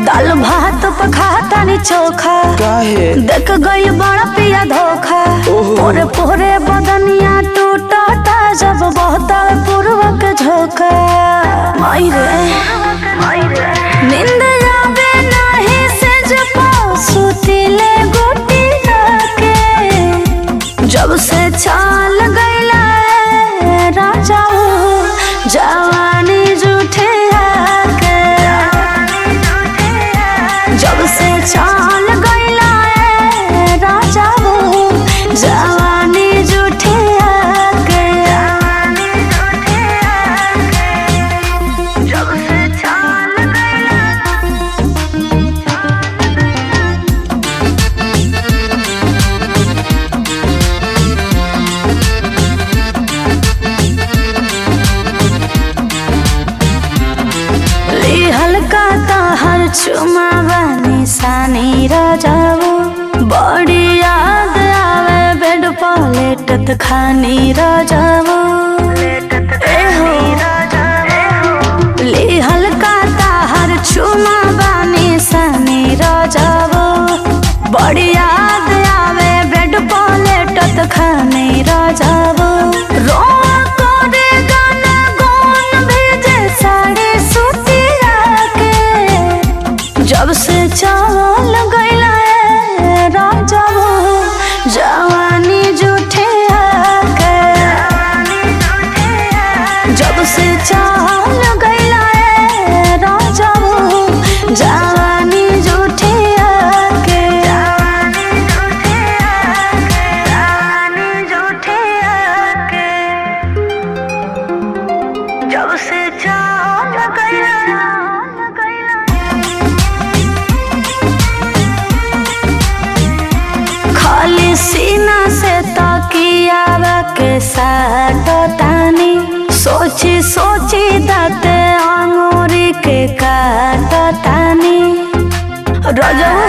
दाल भात पखाता नी चोखा काहे देख गई बड़ा पिया धोखा ओहो। पोरे पोरे बदनिया टूटता जब बहता पूर्वक झोंका माई रे नींद आवे नाही से जब सुतिले गुटी के जब से चाल गईला ए राजा जवानी जूठे आके जब से चाल गईला ए राजा वो जवानी जूठे आके जब से चाल गईला ली हल्का हर चुमा बनी सानी राजाओ बड़ी याद आवे बेड पलेटत खानी राजाओ ए हो ली हल्का हर चुमा बनी सानी राजाओ बड़ी याद आवे बेड पलेटत खानी राजाओ रोआ करे गाना गौन भेजे साड़ी सुतिया के जब से चावल गईला ए राजा वो जवानी जूठे आके जब से चावल गईला ए राजा वो जवानी जूठे आके जवानी जूठे आके जब से चाल गईला खाली सीना से तकिया के साथ तानी सोची सोची दाते अंगूरी के काट तानी रजऊ